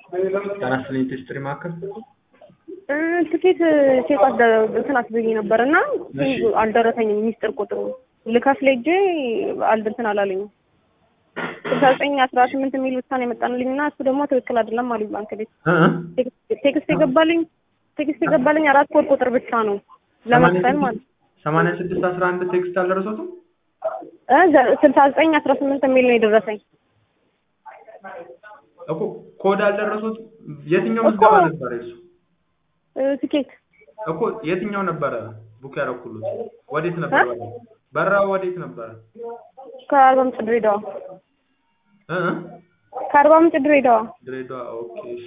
ጤና ይስጥልኝ ቴስትሪ ማዕከል ትኬት ቼክ እንትን አስብዬ ነበር እና እሺ። አልደረሰኝም። ሚስጥር ቁጥሩ ልከፍል ሄጄ አልደንትን አላለኝም። ስልሳ ዘጠኝ አስራ ስምንት የሚል ብቻ ነው የመጣንልኝ እና እሱ ደግሞ ትክክል አይደለም አሉኝ ባንክ ቤት። እ እ ቴክስት- ቴክስት የገባልኝ ቴክስት የገባልኝ አራት ኮድ ቁጥር ብቻ ነው ለመክፈል ማለት ሰማንያ ስድስት አስራ አንድ ቴክስት አልደረሶትም? እ ዘ- ስልሳ ዘጠኝ አስራ ስምንት የሚል ነው የደረሰኝ። እኮ ኮድ አልደረሱት። የትኛው ምዝገባ ነበረ እሱ? እ ትኬት እኮ የትኛው ነበረ ቡክ ያደረኩሉት? ወዴት ነበረ? በረራው ወዴት ነበረ? ከአርባ ምንጭ ድሬዳዋ እ እ ከአርባ ምንጭ ድሬዳዋ ድሬዳዋ። ኦኬ እሺ።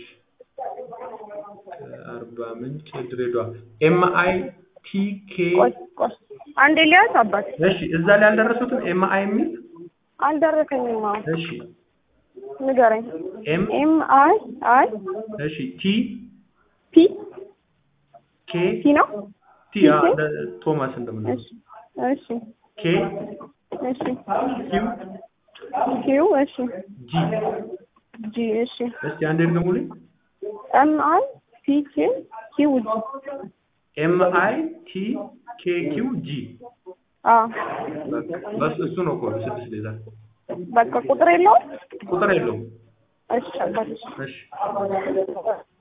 ከአርባ ምንጭ ድሬዳዋ። ኤም አይ ቲ ኬ ቆይ ቆይ አንዴ ሊያዝ አባት እሺ። እዛ ላይ አልደረሱትም? ኤም አይ የሚል አልደረሰኝም። አዎ እሺ። ንገረኝ። ኤም ኤም አይ አይ እሺ። ቲ ፒ ኬ ፒ ነው። ቲ አ እንደ ቶማስ እንደምንለው እሺ እሺ ኬ እሺ ኪው ኪው እሺ ጂ ጂ እሺ እስቲ አንዴ ድገሙልኝ። ኤም አይ ፒ ኪው ኪው ጂ ኤም አይ ቲ ኬ ኪው ጂ አ በስ እሱ ነው ኮድ ስድስት ሌዘር በቃ ቁጥር የለውም። ቁጥር የለውም። እሺ አባት እሺ